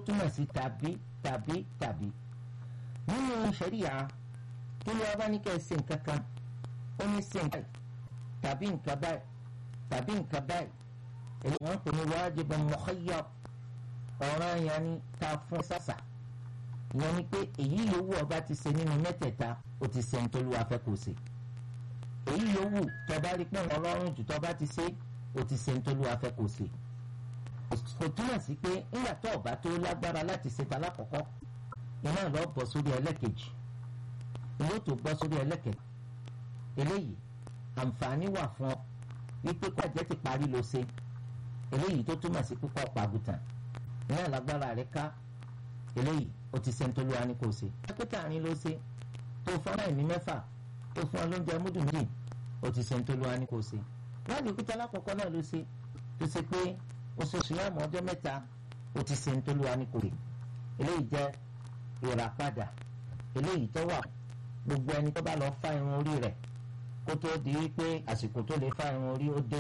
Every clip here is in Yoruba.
túmọ̀ sí tàbí tàbí tàbí nínú ṣẹ̀ríà tó lọ́wọ́ bá ní kẹ́ ẹ ṣe nǹkan kan ó ní ṣe nǹkan tàbí nǹkan báyìí tàbí nǹkan báyìí èyí wọ́n pè ní wájiban mukhayyar ọ̀ràn yẹn ni ta fún sàṣà ìyẹn ni pé èyí yòówù ọba ti ṣe nínú mẹ́tẹ̀ẹ̀ta ó ti ṣe nítorí wàá fẹ́ kó ṣe èyí yòówù tọba rí pé ọlọ́run jù tọba ti ṣe ó ti ṣe nítorí wàá fẹ́ kó ṣe kò túmọ̀ sí pé nígbà tó ọba tó lágbára láti ṣe ta lákọ̀ọ́kọ́ iná lọ bọ̀ sórí ẹlẹ́kejì ìwé tó bọ́ sórí ẹlẹ́kejì eléyìí àǹfààní wà fún ọ wípé kó àjẹ́ ti parí ló ṣe eléyìí tó túmọ̀ sí pípọ̀ pàgùtàn iná lágbára rẹ ká eléyìí ó ti ṣe nítorí wa ní kò ṣe. dókítà àárín ló ṣe tó fún aláìní mẹ́fà tó fún ọlọ́njẹ múdù méjì ó ti ṣe nítorí wa ní kò ṣe. láti òkúta alákọ̀ọ́kọ́ náà ló ṣe tó ṣe pé oṣooṣù yàmù ọjọ́ mẹ́ta ó ti ṣe nítorí wa ní kò ṣe. eléyìí jẹ́ ìràpadà eléyìí tó wà gbogbo ẹni tó bá lọ fá irun orí rẹ̀ kó tó di wípé àsìkò tó lè fá irun orí ó dé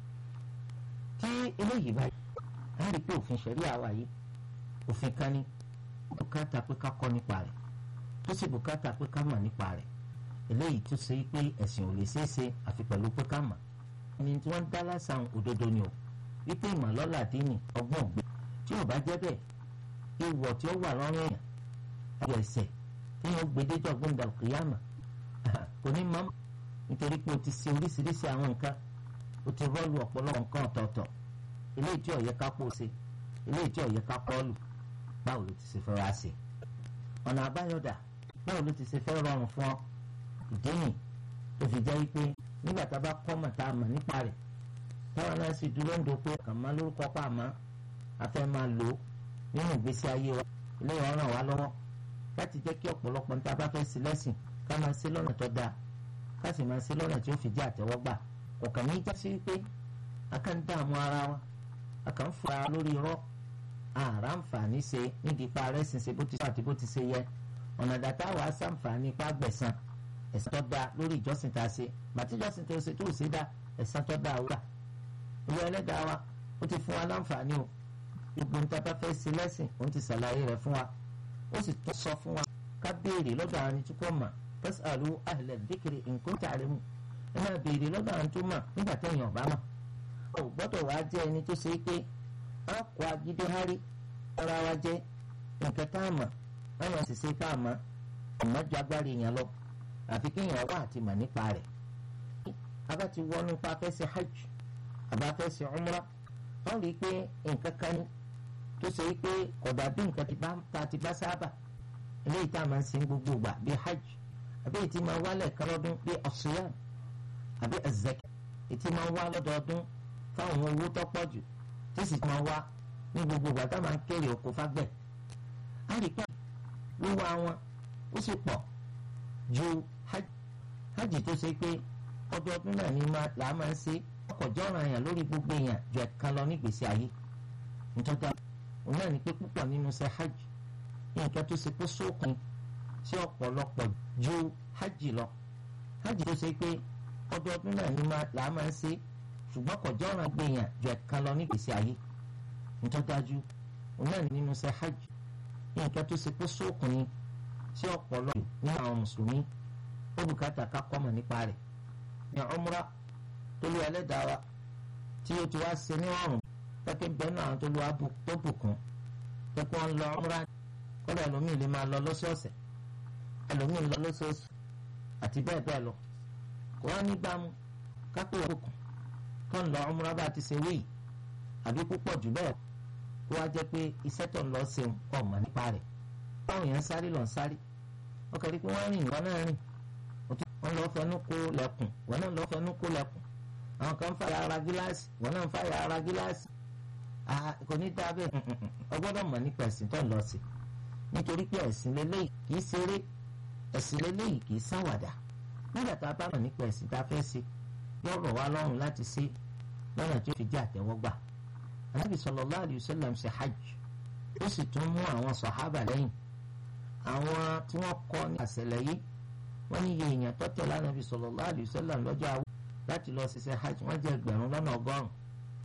tí eléyìí báyìí á rí pé òfin ṣẹ̀rí àwa yìí òfin kan ní bùkátà pé ká kọ́ nípa rẹ̀ tó sì bùkátà pé ká mọ̀ nípa rẹ̀ eléyìí tó ṣe pé ẹ̀sìn ò lè ṣeé ṣe àfi pẹ̀lú pé ká mọ̀ ẹni tí wọ́n ń dá lásán òdodo ni o wípé ìmọ̀lọ́lá dínì ọgbọ́n ògbé tí ò bá jẹ́ bẹ́ẹ̀ ìwọ̀ tí ó wà lọ́rùn èèyàn ayọ̀ ẹ̀sẹ̀ tí yóò gbedéjọ́ gbọ́ndà kìyàmà kò ní mọ́ nítorí pé o ti ṣe oríṣiríṣi àwọn nǹkan o ti rọ́ọ̀lù ọ̀pọ̀lọpọ̀ nǹkan ọ̀tọ̀ọ̀tọ̀ eléyìí tí ó yẹ ká pọ̀ ṣe eléyìí tí ó yẹ ká pọ̀ lù báwo ló ti ṣe fẹ́ wá sí ọ̀nà àbáyọ̀dà báwo ló ti ṣe fẹ́ rọrùn fún ọ ìdí nì tó fi jẹ́ wípé nígbà tá a bá kọ́ mọ̀ tá a mọ̀ nípa rẹ̀ táwọn náà sì dúró ń do pé kàn má lórúkọ pa àmọ́ a fẹ́ máa lò ó nínú ìgbésí ayé wa eléyìí ràn wá lọ́wọ́ láti jẹ́ kí ọ̀pọ̀lọpọ̀ níta bá fẹ́ sí lẹ́sìn ká máa ṣe lọ́nà tó dáa ká sì máa ṣe lọ́nà tí ó fi jẹ́ àtẹ́wọ́gbà ọ̀kàn ní jásí wípé a kàn ń dààmú ara wa a kàn ń fura lórí irọ́ àrà àǹfààní ṣe nídìí ipa rẹ̀ sìn ṣe bó ti sọ àti bó ti ṣe yẹ ọ̀nà dàtà wàá sàǹfààní ipá gbẹ̀san ẹ̀san tó dáa lórí ìjọsìn tá a ṣe bàtí ìjọsìn tó ṣe tó ṣe dá ẹ̀san tó dáa wúrà ìwé ẹlẹ́dàá wa ó ti fún wa láǹfààní o gbogbo níta bá fẹ́ ṣe lẹ́sìn òun ti ṣàlàyé rẹ̀ fún wa ó sì tó sọ fún wa ká béèrè lọ́dọ̀ àwọn tí kò mọ̀ fasalu ahla dhikri in kuntum ta'lamun ẹ máa béèrè lọ́dọ̀ àwọn tó mọ̀ nígbà tẹ̀yìn ọ̀bá mọ̀ ò gbọ́dọ̀ wá jẹ́ ẹni tó ṣe é pé a kó agídé hárí ọ̀rọ̀ wa jẹ́ nǹkan tá a mọ̀ láwọn ṣiṣẹ́ tá a mọ̀ ọ̀mọ́ ju agbára èèyàn lọ àfi kéèyàn wá àti mọ̀ nípa rẹ̀ abá ti wọnú pa fẹ́ ṣe hajj àbá fẹ́ ṣe umrah wọ́n rí i pé nǹkan kan ní tó ṣe pé kódà bí nǹkan ta ti bá sábà eléyìí tá a máa ń sin gbogbo ìgbà bíi hajj àbí ètí máa wálẹ̀ kárọ́dún bíi ọ̀ṣùyàn àbí ẹ̀zẹ̀kẹ̀ ètí máa wá lọ́dọọdún fáwọn owó tó pọ̀ jù tí sì máa wá ní gbogbo ìgbà tá a máa ń kéré oko fágbẹ̀. a rí pé wíwá wọn ó sì pọ̀ ju hajj hajj tó ṣe pé ọdọọdún náà ni là á máa ń ṣe ọkọ̀ jọ́ràn èèyàn lórí gbogbo èèyàn ju ẹ̀kan lọ nígbèsí ayé nítorí òun náà ní pé púpọ̀ nínú ṣe hajj nǹkan tó ṣe pé sókun sí ọ̀pọ̀lọpọ̀ ju hajj lọ hajj tó ṣe pé ọdọọdún náà ni là á máa ń ṣe ṣùgbọ́n kò jọ́ràn gbèyàn ju ẹ̀kan lọ nígbèsí ayé nítorí dájú òun náà nínú ṣe hajj nǹkan tó ṣe pé sókun ni sí ọ̀pọ̀lọpọ̀ nínú àwọn mùsùlùmí ó bùkátà ká kọ́mọ̀ nípa rẹ̀ ní umrah tó lé ẹlẹ́dàá wa tí ó ti wá ṣe ní ọ̀rùn pẹ́kẹ́ bẹ́ẹ̀ náà tó lọ́wọ́ tó bùkún pẹ́kẹ́ wọn lọ umrah kọ́lá ẹlòmíì lè máa lọ lọ́sọ̀ọ̀sẹ̀ ẹlòmíì lọ lọ́sọ̀ọ̀sẹ̀ àti bẹ́ẹ̀ bẹ́ẹ̀ lọ kò wá nígbàmú kápẹ́ òkùnkùn tó ń lọ umrah bá ti ṣe wéyìí àbí púpọ̀ jù bẹ́ẹ̀ kó wá jẹ́ pé iṣẹ́ tó ń lọ ṣeun ọ̀mọ̀ nípa rẹ̀ báwọn èèyàn sáré lọ sáré wọ́n kẹ́rì pé wọ́n rìn ìwọ náà rìn wọ́n lọ fẹnu kó lẹ́kùn wọ́n náà lọ fẹnu kó lẹ́kùn àwọn kan ń fàyà ara gíláàsì wọ́n náà ń fàyà ara gíláàsì kò ní dáa bẹ́ẹ̀ ọgbọ́dọ̀ mọ̀ nípa ẹ̀sìn tó ń lọ sí nítorí pé ẹ̀sìn lélẹ́yìí kìí ṣeré ẹ̀sìn lélẹ́yìí kìí ṣàwàdà nígbà tá a bá mọ̀ nípa ẹ̀sìn tá a fẹ́ ṣe yóò rọ̀ wá lọ́rùn láti ṣe lọ́nà tí ó fi jẹ́ àtẹ́wọ́gbà anábì sallallahu alayhi wa sallam ṣe hajj ó sì tún mú àwọn sàhábà lẹ́yìn àwọn tí wọ́n kọ́ ní àṣẹlẹ̀ yìí wọ́n ní iye èèyàn tọ́tẹ̀ lánàbì sallallahu alayhi wa sallam lọ́jọ́ àwọ̀ láti lọ ṣiṣẹ́ hajj wọ́n jẹ́ ẹgbẹ̀rún lọ́nà ọgọ́rùn-ún